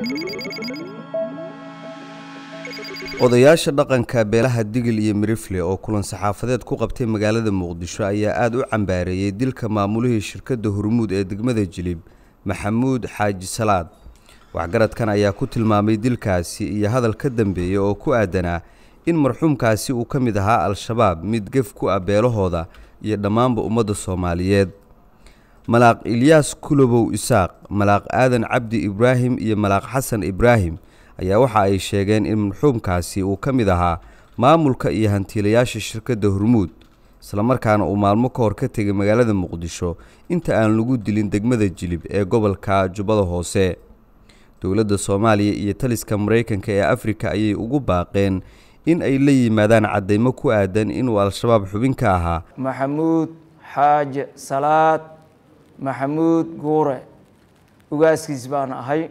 odayaasha dhaqanka beelaha digil iyo mirifle oo kulan saxaafadeed ku qabtay magaalada muqdisho ayaa aada u cambaareeyey dilka maamulihii shirkadda hormuud ee degmada jilib maxamuud xaaji salaad waxgaradkan ayaa ku tilmaamay dilkaasi iyo hadal ka dambeeya oo ku aadanaa in marxuumkaasi uu ka mid ahaa al-shabaab mid gef ku ah beelahooda iyo dhammaanba ummadda soomaaliyeed malaaq ilyaas kulobow isaaq malaaq aadan cabdi ibraahim iyo malaaq xasan ibraahim ayaa waxa ay sheegeen in marxuumkaasi uu ka mid ahaa maamulka iyo hantiilayaasha shirkadda hormuud islamarkaana uu maalmo ka hor ka tegay magaalada muqdisho inta aan lagu dilin degmada jilib ee gobolka jubbada hoose dowladda soomaaliya iyo taliska maraykanka ee afrika ayay ugu baaqeen in ay la yimaadaan caddaymo ku aadan inuu al-shabaab xubin ka ahaa maxamuud xaaje salaad maxamuud guure ugaaskiis baan ahay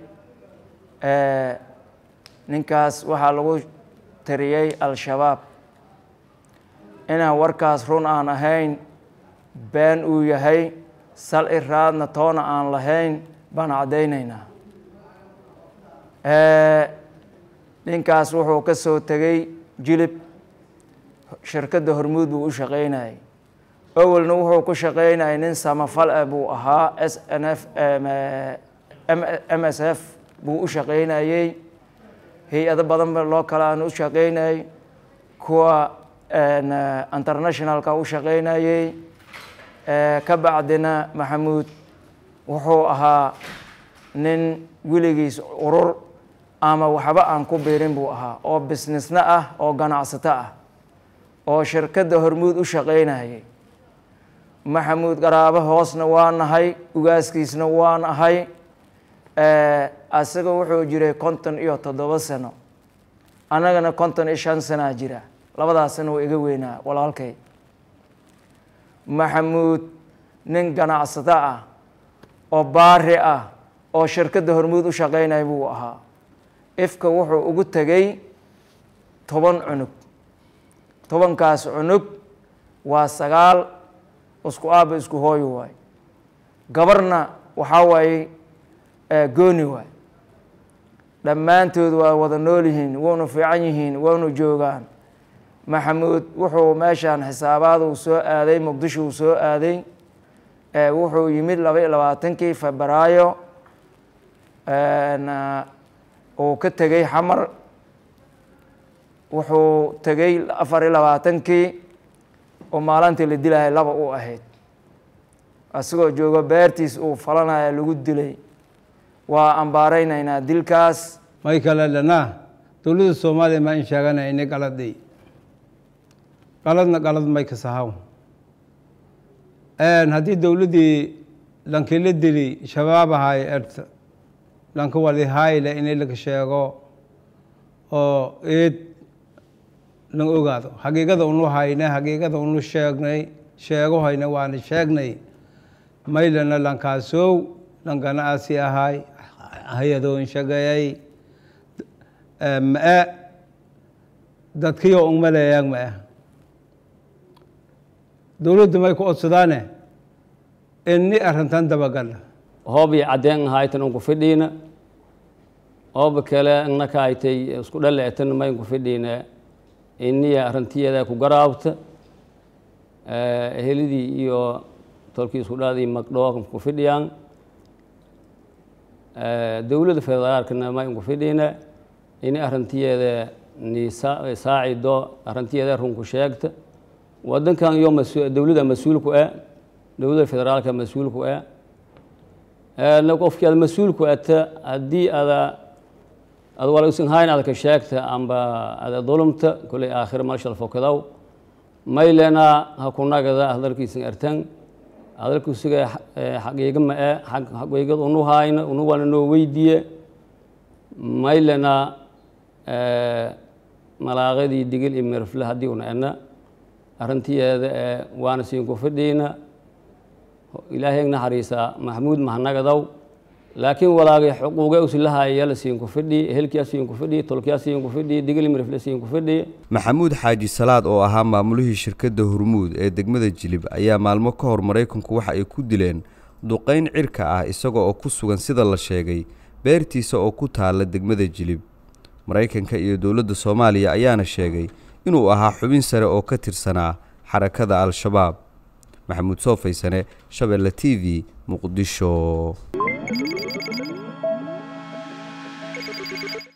ninkaas waxaa lagu tiriyey al-shabaab inaan warkaas run aan ahayn been uu yahay sal iraadna toona aan lahayn baan caddaynaynaa ninkaas wuxuu ka soo tegey jilib shirkadda hormuud buu u shaqaynayay awelna wuxuu ku shaqaynayay nin samafal ah buu ahaa s n f m s f buu u shaqaynayey hay-ado badan ba loo kale aan u shaqaynayay kuwa internationalka u shaqaynayey ka bacdina maxamuud wuxuu ahaa nin weligiis urur ama waxba aan ku biirin buu ahaa oo businessna ah oo ganacsato ah oo shirkadda hormuud u shaqaynayay maxamuud qaraabo hoosna waa nahay ugaaskiisna waan ahay asaga wuxuu jiray konton iyo toddoba sano annagana konton iyo shan sanaa jira labadaasna waa iga weynaa walaalkay maxamuud nin ganacsato ah oo baari ah oo shirkadda hormuud u shaqaynaya buu ahaa ifka wuxuu ugu tegey toban cunug tobankaas cunug waa sagaal isku aaba isku hooyo waay gabarna waxaa waaye gooni waay dhammaantood waa wada nool yihiin waynu fiican yihiin waynu joogaan maxamuud wuxuu meeshaan xisaabaadu soo aaday muqdisho uu soo aaday wuxuu yimid laba iyo labaatankii febraayo uu ka tegey xamar wuxuu tegey afar iyo labaatankii oo maalintii la dilahay laba u ahayd isagoo joogo beertiis uu falanaya lagu dilay waa ambaaraynaynaa dilkaas may kale dhanaa dowladda soomaaliya maa in sheeganaya ini galaday galadna galad may ka sahaw haddii dowladdii lankila dili shabaab ahay erta lanka wali hayle ini laka sheego oo eed lan ogaado xaqiiqada unu hayne xaqiiqada unu sheegnay sheego hayne waana sheegnay maylana lankaasow lankana asi ahay hay-adoon shaqeeyay ma-e dadkiyo ungmaleeyaan ma-e dowladda may ku odsadaane ini arrintan dabagala hoob iyo caddeen ahaytan unku fidhiina hooba kale innaka aytay isku dhaleetan ma inku fidhiina iniya arrintiyeeda ku garaabta helidii iyo tolkii isku dhaadii magdhoo ku fidhiyaan dowladda federaalkana ma inku fidhiina ini arrintiyeeda ni saacido arrintiyeeda runku sheegta wadankan iyo dowladda mas-uulku ah dowladda federaalka mas-uulku ah qofkii aad mas-uulku ata haddii ada ad walagsan hayn ada ka sheegta amba ada dulumta koley aakhira malshal fokadow maylena ha ku nagada hadalkiisan artan hadalkusiga xaqiiga ma e xaqiigad unu hayna unu wana noo weydiye maylena malaaqadii digil iyo mirfle haddii una ena arrintiyeeda waana siinku fidhiina ilaahay naxariisa maxamuud mahanagadow laakiin walaagay xuquuga usilahayala siinku fidhi ehelkiyaa siinku fidhi tolkiyaa siinku fidhi digil mirifle siinku fidhi maxamuud xaaji salaad oo ahaa maamulihii shirkadda hormuud ee degmada jilib ayaa maalmo ka hor maraykanku waxa ay ku dileen duqayn cirka ah isaga oo ku sugan sida la sheegay beertiisa oo ku taalla degmada jilib maraykanka iyo dowladda soomaaliya ayaana sheegay inuu ahaa xubin sare oo ka tirsanaa xarakada al-shabaab maxamuud soofaysane shabeelle t v muqdisho